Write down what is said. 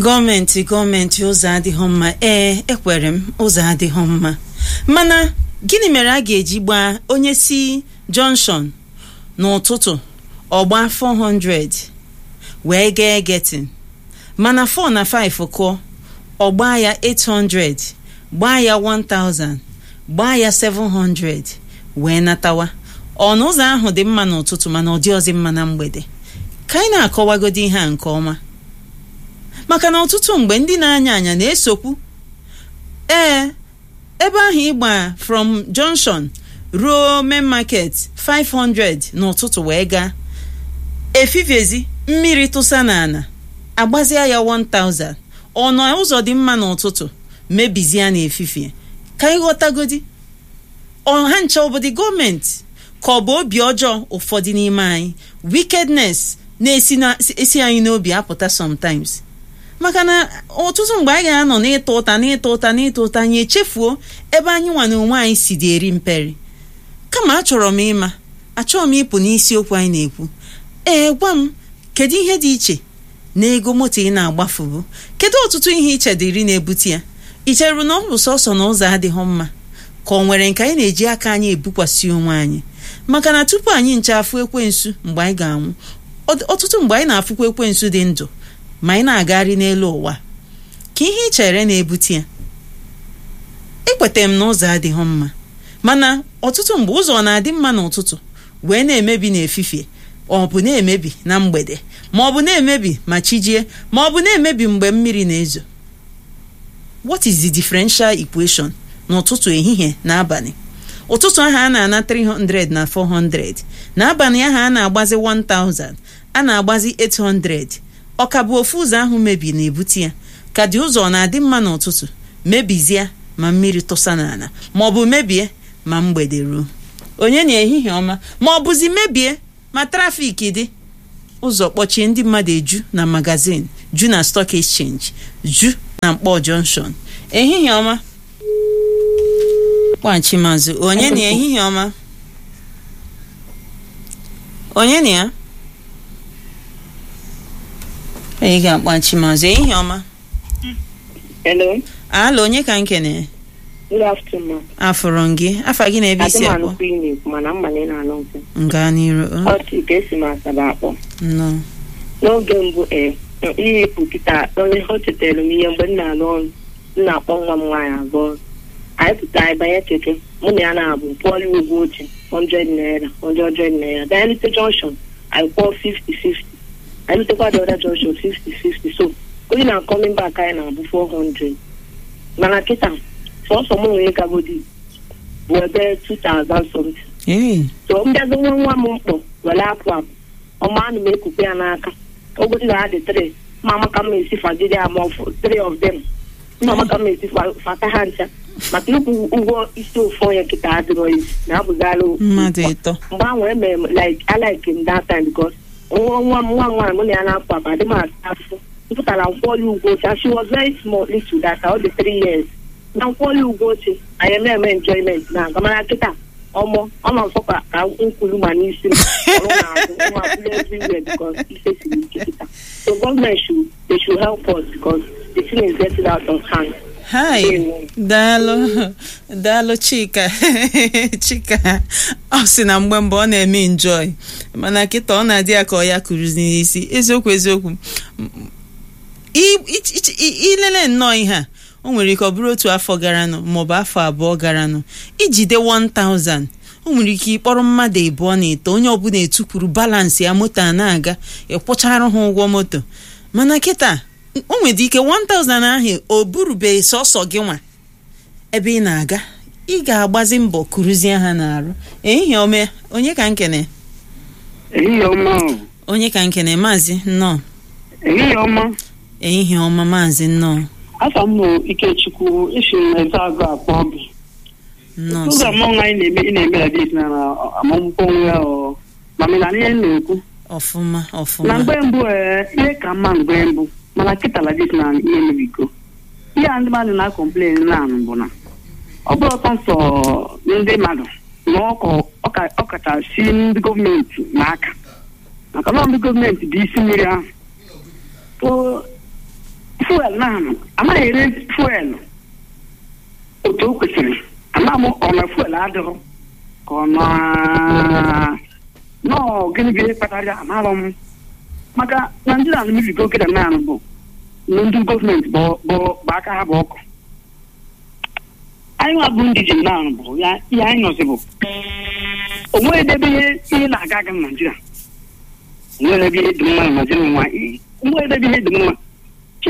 gọọmenti gọọmenti ụzọ adịghị mma ee ekwere m ụzọ adịghị mma mana gịnị mere a ga-eji gbaa onye si junction n'ụtụtụ ọgba 400 wee gaa getin mana 4 na 5 kụọ ọgba ya 800 gbaa ya 1000 gbaa ya 700 wee natawa ọnụ ụzọ ahụ dị mma n'ụtụtụ mana ọ dị ọzị mma na mgbede ka anyị na-akọwagodi ihe a nke ọma maka na ọtụtụ mgbe ndị na-anya anya na-esokwu ee ebe ahụ ịgba from junction ruo main market 500 n'ụtụtụ wee gaa efifiezi mmiri tụsa n'ala agbazia ya 1000 ọnụ ụzọ dị mma n'ụtụtụ mebizie n'efifie ka anyị ghọtagodi ọha ncha obodo gọọmenti ka ọ bụ obi ọjọọ ụfọdụ n'ime anyị wickedness na-esi na esi anyị n'obi apụta sometimes maka na ọtụtụ mgbe anyị ga-anọ n'ịta ụta n'ịta ụta n'ịta ụta anyị echefuo ebe anyị nwa na onwe anyị si dị eri mperi kama achọrọ m ịma achọrọ m ịpụ n'isiokwu anyị na-ekwu ee gwa m kedu ihe dị iche na ego moto ị na-agbafubu kedu ọtụtụ ihe iche dịrị na-ebute ya i cheru na ọ bụ sọsọ na ụzọ adịghị mma ka ọ nwere nke anyị na-eji aka anyị ebukwasị onwe anyị maka na tupu anyị nche afụ ekwensu mgbe anyị ga-anwụ ọtụtụ mgbe anyị na-afụkwa ekwensu dị ndụ ma anyị na-agagharị n'elu ụwa ka ihe ị chere na-ebute ya ekweta m na ụzọ adịghị mma mana ọtụtụ mgbe ụzọ na-adị mma n'ụtụtụ wee na-emebi n'efifie ọ bụ na-emebi na mgbede ma ọ bụ na-emebi ma chijie ma ọ bụ na-emebi mgbe mmiri na-ezo what is the differential equation n'ụtụtụ ehihie na abalị ụtụtụ ahụ a na-ana 300 na 400 n'abalị ahụ a na-agbazi 1000 a na-agbazi 800 ọ ka bụ ofu ụzọ ahụ mebi na-ebute ya ka dị ụzọ na-adị mma n'ụtụtụ mebizie ma mmiri tụsa n'ala ma ọ bụ mebie ma mgbede ruo onye na ehihie ọma ma ọ bụzi mebie ma trafiki dị ụzọ kpọchie ndị mmadụ eju na magazin ju na stock exchange ju na mkpọ junction ehihie ọma kpọghachi mazụ onye na ehihie ọma onye na ya ị ga-akpọghachi mazụ ehihie ọma Hello. ala onye ka nkene Good afternoon. afụrụ m gị afa gị na ebe isi akpọ Adịmanụ klinik mana mmanye na-anụ nkwụ. nga n'iru Ọ sị ka esi m asaba akpọ. nnọọ N'oge mbụ ee ihepụ kịta onye o chetara m ihe mgbe m na-alụ ọrụ m na-akpọ nwa m nwaanyị abụọ. Anyị pụta anyị banye keke mụ na ya na-abụ pụọrọ ụgwọ oche 100 naira 100 naira. Then Elite junction anyị kwụọ 50 50. Anyị lutekwa the other junction 50 50. So onye na coming back anyị na-abụ 400. Mana kịta sọsọ m nwere gagodi bụ ebe 2000 something. ee so mbịazi nwa nwa m mkpọ were apụ apụ ọma anụ m ekukwe ya n'aka ogodi na adị tri ma amaka m esi fagide ya ma ọfụ three of them mma amaka m esi fa- fata ha ncha maka ịkwụ ụgwọ isi ofu onye kịta adịrọ isi na abụzala mmadụ ịtọ mgbe ahụ emere m like I like him that time because nwa nwa m nwa nwaanyị mụ na ya na-apụ apụ adị m asa afụfụ mpụtara nkwọli ugwu oche she was very small little that ọ dị three years na nkwọli ugwu oche anyị eme eme enjoyment na aga mana kịta ọmọ ọ nọ nsọ ka ka nkwulu ma n'isi m ọrụ na-azụ nwa bụrụ everywhere because ife siri ike kịta so government should they should help us because the thing is getting out of hand hai Ewo. daalụ daalụ chika chika ọ sị na mgbe mbụ ọ na-eme enjoy mana kịta ọ na-adị ya ka ọ ya kụrụzi n'isi eziokwu eziokwu M- i- i- i- i- ilele nnọọ ihe a o nwere ike ọ bụrụ otu afọ garanụ maọbụ afọ abụọ garanụ ijide 1000 o nwere ike ịkpọrọ mmadụ ịbụọ na ito onye ọbụla etukwuru balansị ya moto a na-aga ịkwụchara ha ụgwọ moto mana kịta o nwere ike 1000 ahụ o burubeghị sọsọ gị nwa ebe ị na-aga ị ga-agbazi mbọ kụrụzie ha n'arụ ehihie ome onye ka nkene ehihie ọma o. onye ka nkene maazị nnọọ ehihie ọma ehihie ọma maazị nnọọ afọ m bụ ikechukwu isi eze agụ akpọ gị nnọọ ụzọ sọ. mmanwụ anyị na-eme ị na-eme adịs na amamụkwọ onwe ya ọ mamịna ihe m na-ekwu ọfụma na ọfụma mgbe mbụ ee ihe ka mma mgbe mbụ mana kịta ladis na ihe mebigo ihe a ndị mmadụ na-akọmplen naanị bụ na ọ bụrụ ọtọ nsọ ndị mmadụ na ọkọ- ọka- ọkachasị ndị gọọmenti n'aka maka na ndị gọọmenti bụ isi mmiri ahụ so fuel na-anụ anaghị ere fuel otu o kwesịrị ama m ọ na fuel adịghị ka ọ na nọọ gịnị ga kpatara ya amarọ m maka naijiria na miligo okere naanị bụ na ndị gọọmenti bụ bụ- bụ aka ha bụ ọkụ anyị nwa bụ ndị ji naanị bụ ya ihe anyị nọzi bụ onwe edebe ihe ihe na-aga aga na naijiria onwe edebe ihe dị mma na naijiria nwa onwe edebe ihe dị mma